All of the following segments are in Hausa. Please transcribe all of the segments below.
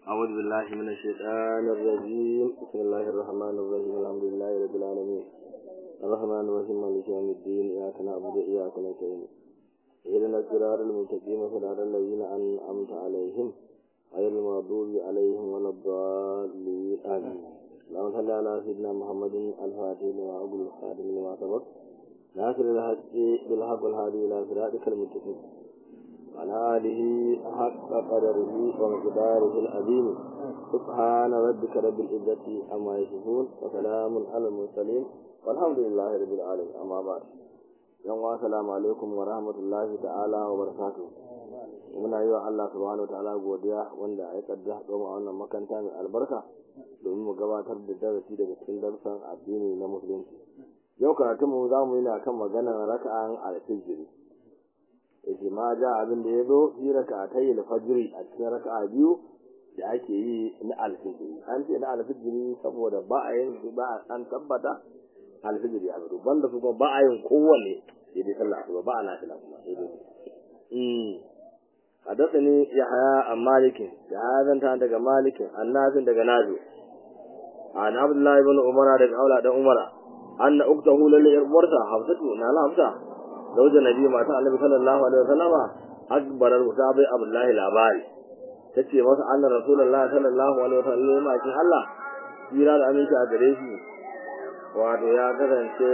أعوذ بالله من الشيطان الرجيم بسم الله الرحمن الرحيم الحمد لله رب العالمين الرحمن الرحيم مالك يوم الدين إياك نعبد وإياك نستعين اهدنا الصراط المستقيم صراط الذين أنعمت عليهم غير المغضوب عليهم ولا الضالين آمين اللهم صل على سيدنا محمد الفاتح لما أقول الخاتم لما سبق ناصر الحق بالحق والهادي إلى صراطك المستقيم وعلى آله حق قدره ومقداره العظيم سبحان ربك رب العزة عما يصفون وسلام على المرسلين والحمد لله رب العالمين أما بعد yan wa salamu alaikum wa rahmatullahi ta'ala wa barakatuh muna yi wa Allah subhanahu ta'ala godiya wanda ya kadda haɗo mu a wannan makanta mai albarka domin mu gabatar da darasi daga cikin darsan addini na musulunci yau karatun mu za mu yi na kan maganar raka'an alfijiri yake ma ja abin da ya zo fi raka'atai alfajiri a cikin raka'a biyu da ake yi na alfijiri an ce na alfijiri saboda ba a yin ba a an tabbata alfijiri ya fito banda su kuma ba a yin kowanne sai dai sallah asuba ba a nafila kuma sai dai mm hadathani yahya an malikin ya zanta daga malikin annabin daga nabi an abdullah ibn umar daga aula dan umar anna uktahu lil irwarsa hafsatu na la hafsa zawja nabi mata annabi sallallahu alaihi wasallama akbar al-musabi abdullah labari tace masa anna rasulullahi sallallahu alaihi wasallam ma kin Allah jira da aminci a gare shi wato ya kasance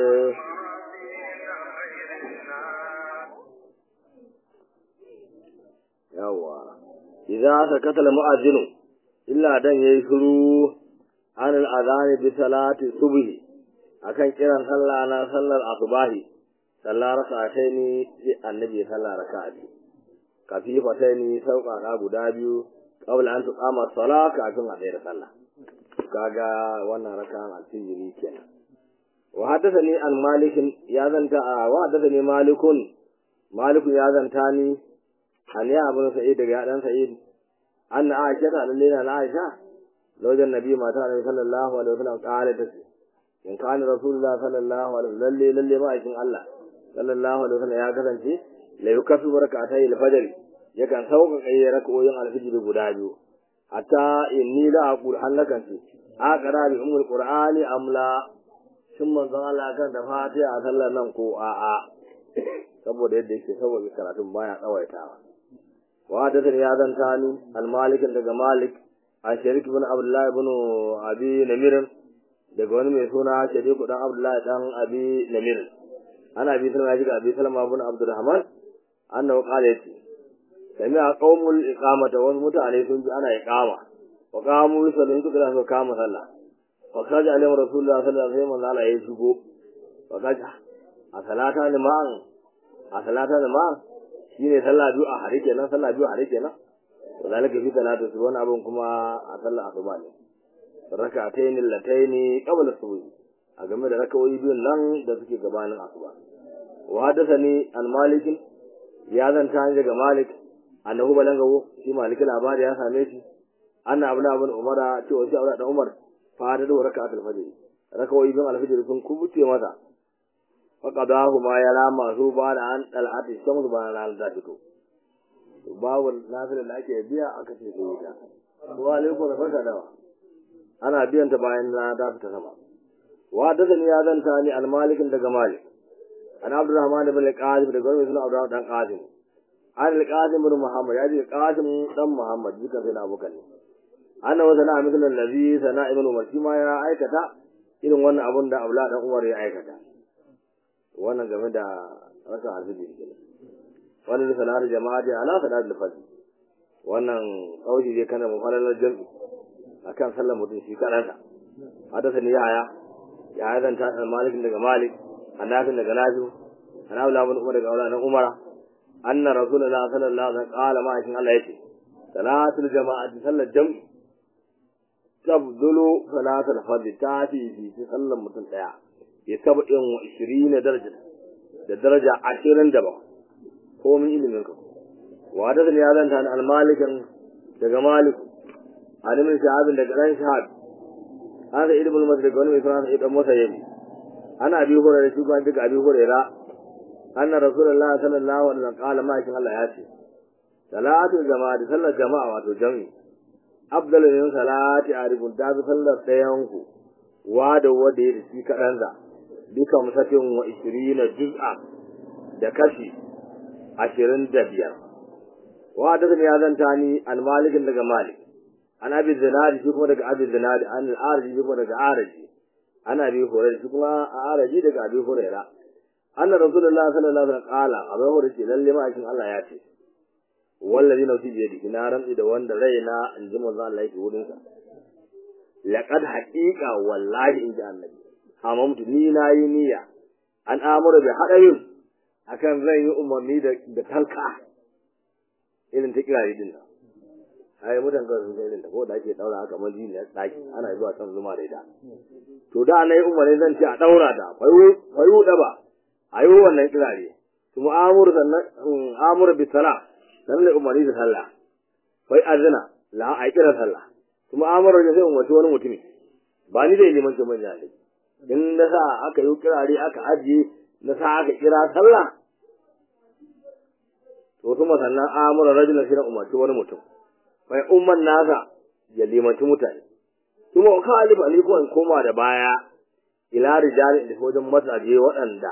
yawa idza sakata al-mu'adhdhin illa dan yayi shiru an al-adhan bi salati subhi akan kiran sallah na sallar asubahi sallar rak'ataini sai annabi sallar rak'ati kafifataini sauƙaƙa guda biyu qabla an tuqama salat kafin a tsaya sallah kaga wannan rak'an al-fajr kenan وحدثني عن مالك يا زنتا وحدثني مالك مالك يا زنتاني عن يا ابن سعيد يا دان سعيد أن عائشة لنا عائشة زوج النبي ما تعالى صلى الله عليه وسلم قالت إن كان رسول الله صلى الله عليه وسلم للي للي ما يكن الله صلى الله عليه وسلم يا كسنتي لا يكفي بركعتي الفجر yakan sauƙaƙa rak'o'in alfijir guda biyu hatta inni la aqul halakan ce aqra bi ummul qur'ani amla shin manzon Allah kan da fatiha a sallar nan ko a'a saboda yadda yake saboda karatun baya tsawaitawa wa da ya zanta ni al-malik daga malik a sharik ibn abdullah ibn abi namir daga wani mai suna sharik dan abdullah dan abi namir ana bi salama ji abi salama ibn abdurrahman annahu qala yati sami a qaumul iqamata wasu mutane sun ji ana iqama wa qamu yusallun suka da kama sallah fakaji alayhi rasulullah sallallahu alaihi wasallam Allah ya shigo fakaji a salata ne ma a salata ne ma shine sallah biyu a hare kenan sallah biyu a hare kenan to zalika fi salatu su wani abun kuma a sallah asuba ne rak'atayn latayn qabla subhi a game da rakawoyi biyun nan da suke gabanin asuba wa hadathani an malik ya zanta daga malik annahu balangawo shi malik labari ya same shi anna abuna abun umara cewa shi aure da umar fara da raka'atul fajr rakawoyi bin alfajr sun kubuce masa faqadahu ma ya rama su ba da an dal'ati shamsu ba na da fito babu nafila da ake biya aka ce sai ta wa alaikum barka dawa ana biyan ta bayan na da fita sama wa da ni ya zanta ni al-malik daga malik an abdurrahman ibn al-qasim daga wani sunan abdurrahman dan qasim an al-qasim ibn muhammad ya ji qasim dan muhammad duka sai na abokan ne ana wa sana misalan nabi sana ibn umar shi ma ya aikata irin wannan abun da abla dan umar ya aikata wannan game da rasa arziki kenan wannan sanar jama'a da ala sanar da fadi wannan kaushi dai kana mu falalar jami'i akan sallar mutum shi kanansa hadasa ni yaya ya zan ta malik daga malik annabi daga nafi ana abla ibn umar daga abla dan umara anna rasulullah sallallahu alaihi wasallam qala ma shin Allah yace salatul jama'ati sallar jami'i tabdulu salatul fajr ta fi fi sallan mutum daya ya saba in wa 20 daraja da daraja 20 da ba ko min ilimin ka wa da ya zanta an al-malikan daga malik alimin shahabin daga ran shahab hada ilmul masjid daga wani mai suna idan masa yayi ana bi hore da shugaban daga abi hurairah anna rasulullahi sallallahu alaihi wasallam qala ma kin Allah ya ce salatul jama'a sallar jama'a wato jami'i afdalu min salati arifun ta fi sallar ɗayan ku wa da wanda ya shi kaɗan za duka musatin wa ishirina juz'a da kashi ashirin da biyar wa da ya zanta ni al malikin daga malik an abi zinadi shi kuma daga abi zinadi an al arji shi kuma daga araji ana bi hurairah shi kuma a araji daga abi hurairah anna rasulullahi sallallahu alaihi wasallam qala abu hurairah ce lalle ma cikin Allah ya ce wallazi nafsi bi yadihi na rantsi da wanda raina in ji manzo Allah yake wurin sa laqad haqiqa wallahi in ji annabi hamamtu ni na yi niyya an amura bi hadarin akan zan yi umarni da da talka irin ta kirari din nan ai mutan kan sun irin ta ko da ake daura haka man jini daki ana zuwa can zuma da ita to da nayi umarni zan ce a daura ta fayu fayu da ba ayo wannan kirari kuma amuru sannan amuru bi salah dan ne umarni da sallah fai azina la a kira sallah kuma amara da sai umarci wani mutumi ba ni da limanci mai jali in na sa aka yi kirare aka ajiye na sa aka kira sallah to kuma sannan amara rajula sai umarci wani mutum fai umman nasa ya limanci mutane kuma ka alifa ni ko in koma da baya ila rijali da wajen mazaje waɗanda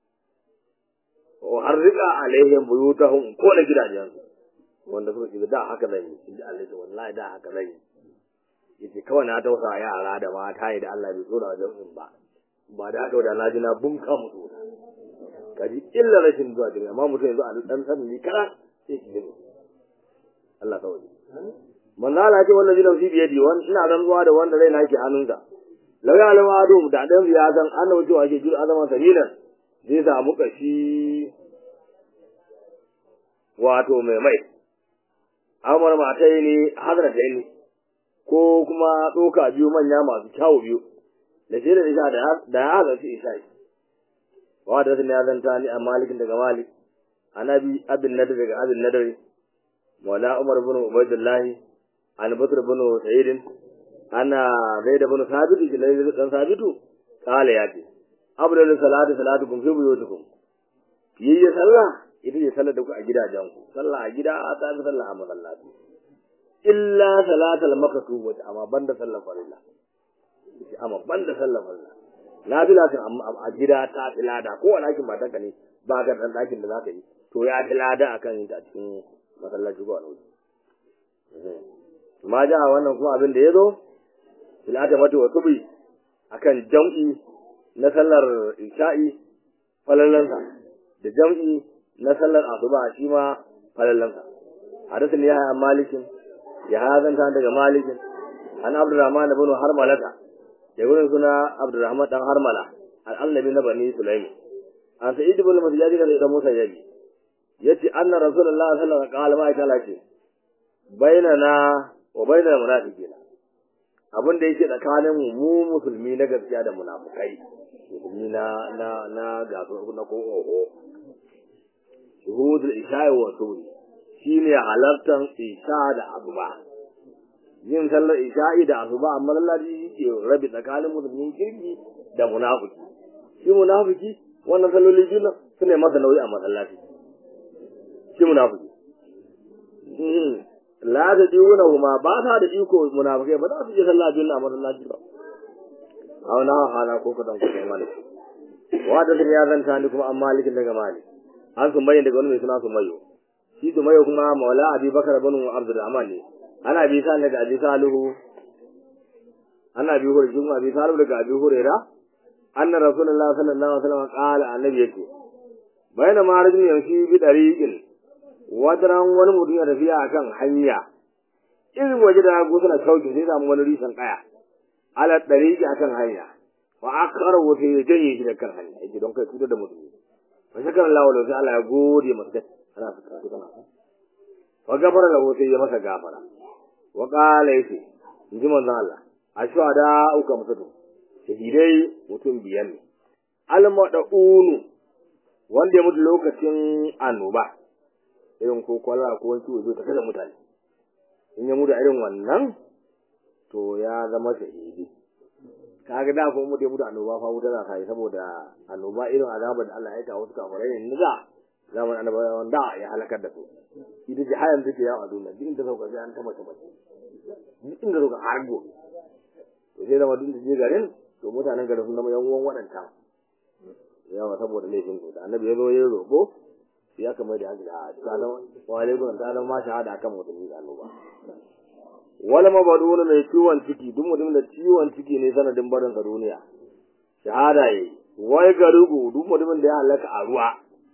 wa harrika alaihim buyutahum ko da gidajensu wanda suka ce da haka zan yi in ji Allah wallahi da haka zan yi yace kawai na tausa yara da mata da Allah bai tsora wajen ba ba da haka da na ji na bunka musu kaji illa rashin zuwa gari amma mutum yanzu a dan sanin ni kana sai ki gani Allah kawai manzo Allah ce wallahi nafsi bi yadi wan ina rantsuwa da wanda raina yake hannunsa law ya alama adu da dan ya san annabi cewa ke jir azama sabilan zai samu kashi wato mai mai amar matai ne hadra da ni ko kuma doka biyu manya masu kyawu biyu da shi da isha da ya haza shi isha wa da sun ya zanta ni a malikin daga malik anabi abin nadar daga abin nadar wala umar bin ubaidullahi an bakr bin sa'id ana zaid bin sabit jilai dan sabitu kala ya ce abdul salatu salatu kum fi buyutukum yayya sallah ita ce sallar da ku a gidajenku sallah a gida ta fi sallah a masallaci illa salatal makatu wata amma banda sallar farilla ita amma banda sallar farilla na bila kan amma a gida ta fi lada ko wani aikin matanka ne ba ka dan dakin da zaka yi to ya fi lada akan yin ta cikin masallaci ko wani wuri ma ja wannan kuma abin da ya zo filata mata wa tubi akan jam'i na sallar isha'i falalansa da jam'i na sallar asuba shi ma falallansa hadisin ya haya malikin ya hazanta daga malikin an abdurrahman ibn harmalata ya gurin suna abdurrahman dan harmala al-annabi na bani sulaimi an sa'id ibn masjid da da musa yaji yace anna rasulullahi sallallahu alaihi wasallam qala ma ce bainana wa bainal munafiqina abin da yake tsakanin mu mu musulmi na gaskiya da munafukai musulmi na na na gaso na ko oho shuhudul isha'i wa suri shine halartan isha da asuba yin sallar isha'i da asuba amma lallaji ke rabi tsakanin musulmin kirki da munafiki shi munafiki wannan salloli biyu su ne masa nauyi a masallaci shi munafiki la ta diuna huma ba ta da iko munafikai ba za su je sallah biyu a masallaci ba a wani hala ko kadan ko kai malik wa da ya zanta ni kuma an malikin daga malik an sun bayyana daga wani mai suna sumayyo shi sumayyo kuma maula abi bakar bin abdurrahman ne ana bi sa daga abi salihu ana bi hurri kuma abi salihu daga abi huraira anna rasulullah sallallahu alaihi wasallam qala annabi yake bayna ma rajul yamshi bi dariqin wadaran wani mutum ya tafiya akan hanya irin waje da go suna sauke sai samu wani risan kaya ala dariqi akan hanya wa akara wata ya janye shi da kan hanya yake don kai cutar da mutum fa shakar Allah wa sai Allah ya gode masa ana fata kana wa gafara lahu sai ya masa gafara wa qala yace inji manzon Allah ashwada uka musatu shahidai mutum biyar ne almada'unu wanda ya mutu lokacin annoba irin ko kwala ko wani ciwo zai tafi da mutane in ya mutu irin wannan to ya zama shahidi kaga da kuma mutu ya mutu annoba fa wuta za ka yi saboda annoba irin azabar da Allah ya kawo su kafirai ne da zaman annabawan da ya halakar da su ita ce hayan take yawo a duniya duk inda sauka sai an ta mace mace duk inda suka har gobe to sai zama duk da je garin to mutanen garin sun zama yan uwan waɗanta yawa saboda laifin su da annabi ya zo ya roƙo sai aka mai da hankali a tsanan wa alaikum tsanan ma shahada akan mutum da annoba wala mabaduna mai ciwon ciki duk mutum da ciwon ciki ne sanadin barin sa duniya shahada yayi wai garugu duk mutumin da ya halaka a ruwa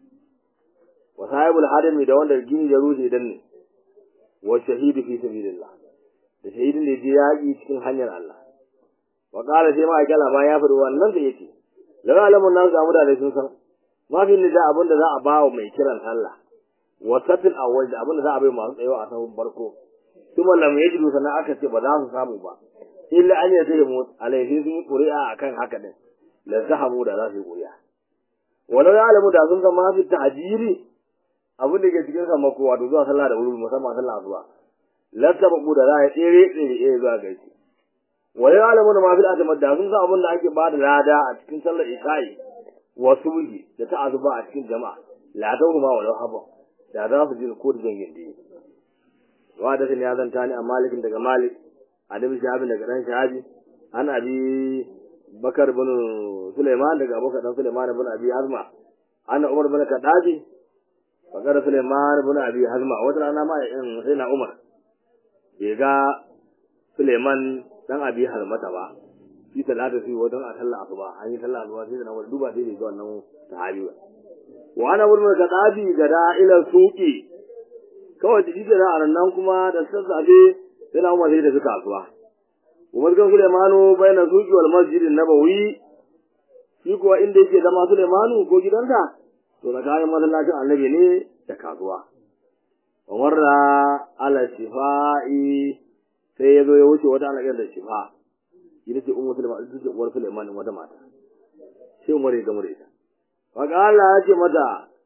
wa sahibul hadami da wanda gini ya rushe dan ne wa shahidu fi sabilillah da shahidin da je yaƙi cikin hanyar Allah wa qala sai ma akala ba ya fadi wannan da yake la alamun nan ga mutane sun san ma fi nida abin da za a ba wa mai kiran Allah wa satil awwal da abin da za a bai masu tsayawa a sabon barko kuma lam yajidu sannan aka ce ba za su samu ba illa an ya sai mu alaihi sun yi ƙuri'a akan haka din la zahamu da za su yi ƙuri'a walau ya alamu da sun san ma fi ta'jiri abin da ke cikin sammako wato zuwa sallah da wuri musamman sallah zuwa lattabaku da za a tsere tsere tsere zuwa gaishe wa ya alamu da mafi al'adamar da sun san abin da ake bada lada a cikin sallar isha'i wa subhi da ta azuba a cikin jama'a la ta ma walau haba da za su ji ko da zangin da wa da ya zanta ni a malikin daga malik adabi shahabi daga dan shahabi an abi bakar bin suleiman daga abokan dan suleiman bin abi azma ana umar bin kadabi fakar suleiman bin abi hazma wata rana ma sai na umar bai ga Suleiman dan Abi Halmata ba shi talata sai wajen a sallah asuba an yi sallah asuba sai da nan duba sai ga wannan sahabi ba wa ana wurin da dabi ga ila suqi kawai da shi da nan kuma da sassafe sai na Umar sai da suka asuba Umar ga Suleimanu bayna suqi wal masjidin nabawi shi kuwa inda yake zama Suleimanu ko gidansa to da kayan masallacin annabi ne da kasuwa warra ala shifa'i sai ya zo ya wuce wata alaƙar da shifa ita ce umar sulaiman ita ce uwar sulaiman wata mata sai umar ya gamu da ita faka Allah ya ce mata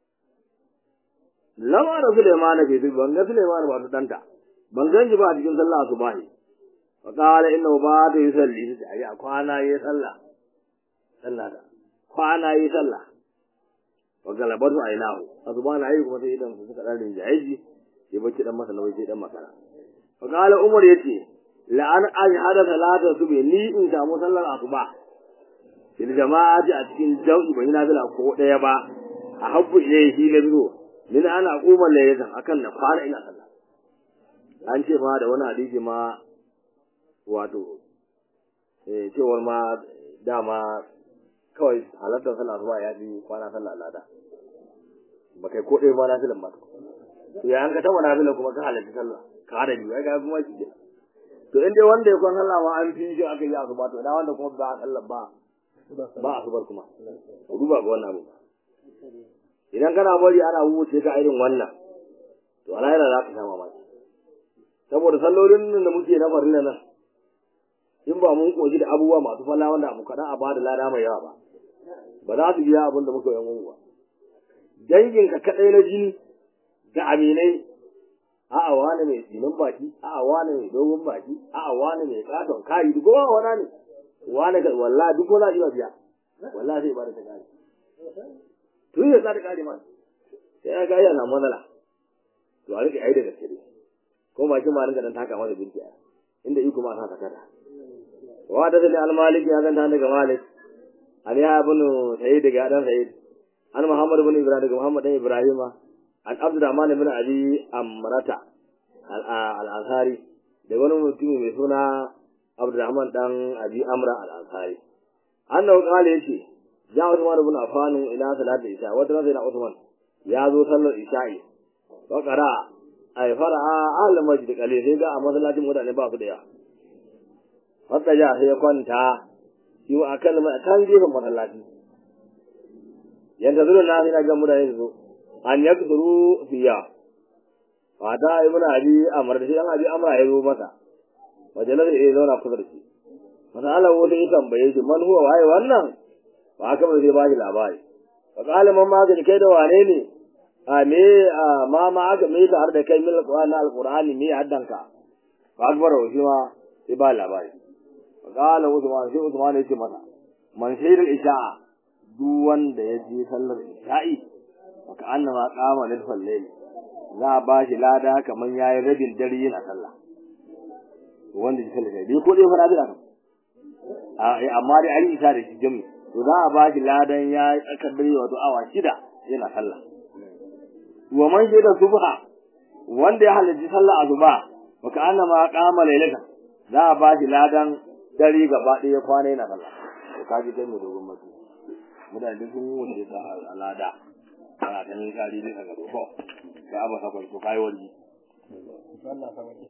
lama da sulaiman na bai ban ga sulaiman ba ta danta ban gan shi ba a cikin sallah su bahi faka Allah inna ba ta yi salli ta ce a kwana yi sallah sallah da kwana yi sallah wa galabatu ainahu azbana ayi kuma sai idan su suka dan rinjaye ya bacci dan masa nawai sai dan makara fa qala umar yace la an ajhada salata subhi ni in samu sallar asuba fil jama'ati a cikin jau'i bai nafila ko daya ba a habbu ilayhi na bizo min ana kuma layyatan akan na fara ina sallah an ce ma da wani hadisi ma wato eh cewar ma dama kawai halartar sallah asuba ya fi kwana sallah lada ba kai ko ɗaya ba na filan ba to ya an ka taba nafila kuma ka halarci sallah ka hada biyu ai ga kuma shi ke to in dai wanda ya kwan sallah ma an fi shi aka yi asuba to ina wanda kuma ba a sallah ba ba asubar kuma ku duba ga wannan abu idan kana bari ana wuce ka irin wannan to ala yana za ka sha mamaki saboda sallolin nan da muke na farilla nan in ba mun koji da abubuwa masu falla wanda abu kaɗan a bada lada mai yawa ba ba za su biya abin da muka yi mun ba danginka kaɗai na jini da aminai a'a wani mai tsinin baki a'a wani mai dogon baki a'a wani mai katon kayi duk kowa wana ne wani ga wallahi duk wani iya biya wallahi zai bada ta kare tun ya tsara kare ma sai ya ga yana matsala to a rike ai da gaske ko ba kin ma rinka dan taka masa birki inda iko ma sa kada wa da dalil al-malik ya zanta daga malik an ya ibn sayyid daga dan sayyid an muhammad ibn ibrahim daga muhammad dan ibrahima an abdurrahman ibn abi amrata al-ansari da wani mutumi mai suna abdurrahman dan abi amra al-ansari annahu qala yace ja usman ibn affan ila salati isha wata ran sai na usman ya zo sallar isha'i wa qara ay fara'a al masjid kale sai ga a masallacin mutane ba su da yawa wata ja sai ya kwanta shi wa akan kan gefen masallaci yanda zuwa na ina ga mutane su an yakzuru fiya fata ibn abi amr da shi dan abi amra ya zo masa majalar ya zauna kusa da shi masala wata ya tambaye shi man huwa waye wannan ba haka ba zai ba shi labari fa qala man magani kai da wane ne a me ma ma aka me ta da kai min alqur'ani alqur'ani me haddanka fa akbar shi ma sai ba labari fa qala usman sai usman ya ce masa man shaydul isha'a duk wanda ya je sallar isha'i ka annama qama lil layl za a ba shi lada kaman yayi rabin dare yana sallah wanda ya sallah dai ko dai fara da amma dai an yi isa da shi jami to za a ba shi ladan ya tsakar dare wato awa shida yana sallah wa man shaida subha wanda ya halarci sallah azuba wa ka annama qama lailata za a ba shi ladan dare gaba ɗaya kwana yana sallah to kaji kai mai dogon mutu mutane sun wuce ta alada ana ta ne kari ne ka gado ko da abu sakwai ko kai wani